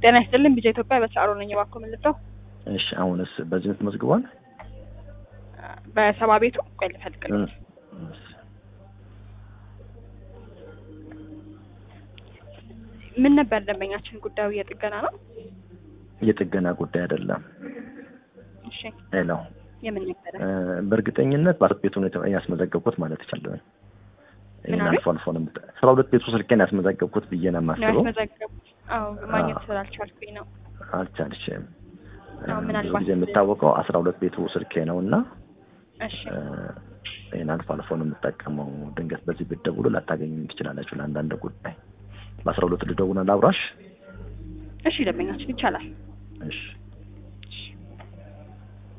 ጤና ይስጥልን ቢጃ ኢትዮጵያ በስራ ነኝ። እባክዎ ምን ልርዳው? እሺ አሁንስ በዚህ ምት መዝግቧል? በሰባ ቤቱ ቆይ ልፈልግልህ። ምን ነበር ደንበኛችን ጉዳዩ የጥገና ነው? የጥገና ጉዳይ አይደለም። እሺ ሄሎ የምን ነበረ? በእርግጠኝነት በአራት ቤቱ ነው ያስመዘገብኩት ማለት ይቻላል። ይህን ምን አልፎ አልፎ ነው የምጠ- አስራ ሁለት ቤቱ ስልኬን ያስመዘገብኩት ብዬ ነው ነው የማስበው። ያስመዘገቡት? አዎ ማግኘት ስላልቻልኩኝ ነው። አልቻልሽም። አዎ፣ ብዙ ምናልባት- ጊዜ የምታወቀው አስራ ሁለት ቤቱ ስልኬ ነው እና እሺ ይህን አልፎ አልፎ ነው የምጠቀመው። ድንገት በዚህ ብትደውሉ ላታገኙ ትችላላችሁ ለአንዳንድ ጉዳይ። በአስራ ሁለት ልደውልና ላውራሽ። እሺ ደንበኛችን ይቻላል። እሺ